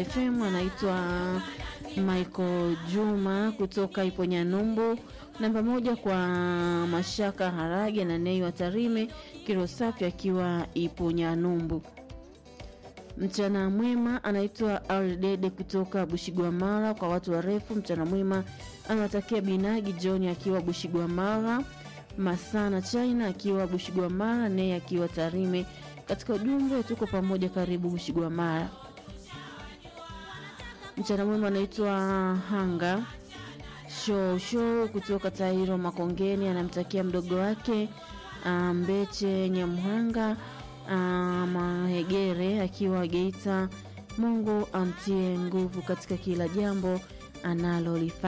FM anaitwa Michael Juma kutoka Iponyanyumbu. Namba moja kwa Mashaka Harage na Nei wa Tarime Kirosafi akiwa Iponyanyumbu. Mchana mwema anaitwa Aldede kutoka Bushigwamara. Kwa watu warefu, mchana mwema anawatakia Binagi John akiwa Bushigwamara, Masana China akiwa Bushigwamara, Nei akiwa Tarime. Katika ujumbe tuko pamoja, karibu Bushigwamara. Mchana mwema anaitwa Hanga show show kutoka Tairo Makongeni, anamtakia mdogo wake Mbeche Nyamhanga Mahegere akiwa Geita. Mungu amtie nguvu katika kila jambo analolifanya.